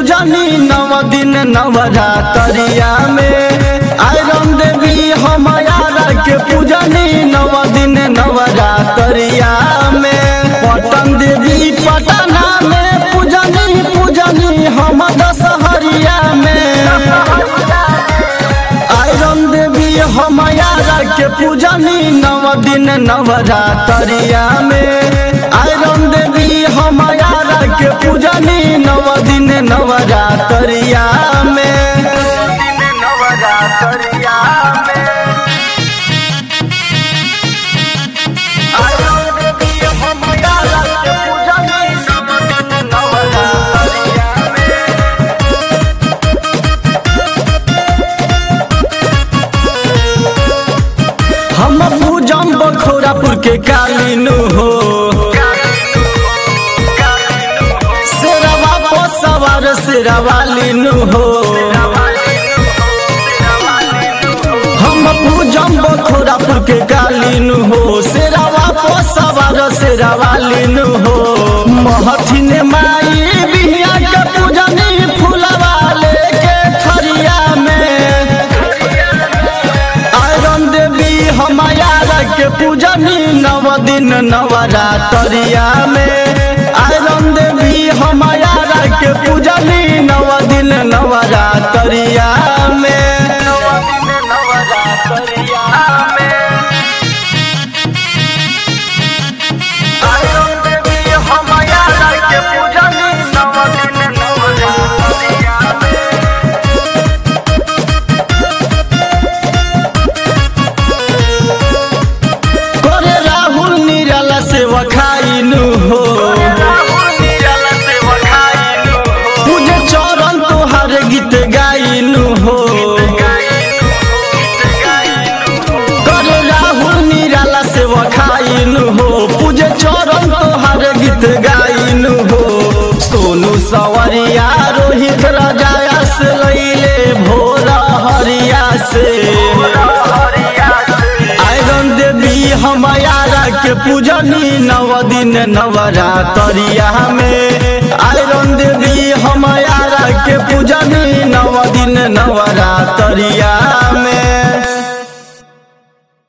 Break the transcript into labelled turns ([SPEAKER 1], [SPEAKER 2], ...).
[SPEAKER 1] पूजनी नव दिन नवरातरिया में आयरन देवी हम यारा के पूजनी नव दिन नवरातरिया में पटन देवी पटना में पूजनी पूजनी हम दशहरिया में आयरन देवी हम यारा के पूजनी नव दिन नवरातरिया में आयरन देवी हम यारा के पूजनी नव दिन नवरातरिया में नवरातरिया में आयरन देवी हम यारा के पूजनी नव दिन नवरातरिया में हम पूजम बखोरापुर के कालीनु हो शेरवा पो सवार शेरवालीनु हो हम पूजम बखोरापुर के कालीनु हो शेरवा पो सवार शेरवालीनु हो महथिन माई बिहिया के पूजनी फुलवा लेके थरिया में आयरन देवी हमारा के पूजनी नव दिन नवरातरिया में आयरन देवी हमारा के पूजनी नव दिन नवरातरिया में नव दिन नवरातरिया में आयरन देवी हमारा के पूजनी नव दिन नवरातरिया में करे राहुल निराला से वखाइनु हो पूजे चरण तोहार गीत गाइनु हो करे राहुल निराला से वखाइनु हो पूजे चरण तोहार गीत गाइनु हो सोनू सवरिया रोहित राजाया से लैले भोर हरिया से आयरन देवी हमारा के पूजनी नव दिन नवरातरिया में आयरन देवी हमारा के पूजनी नव दिन नवरातरिया में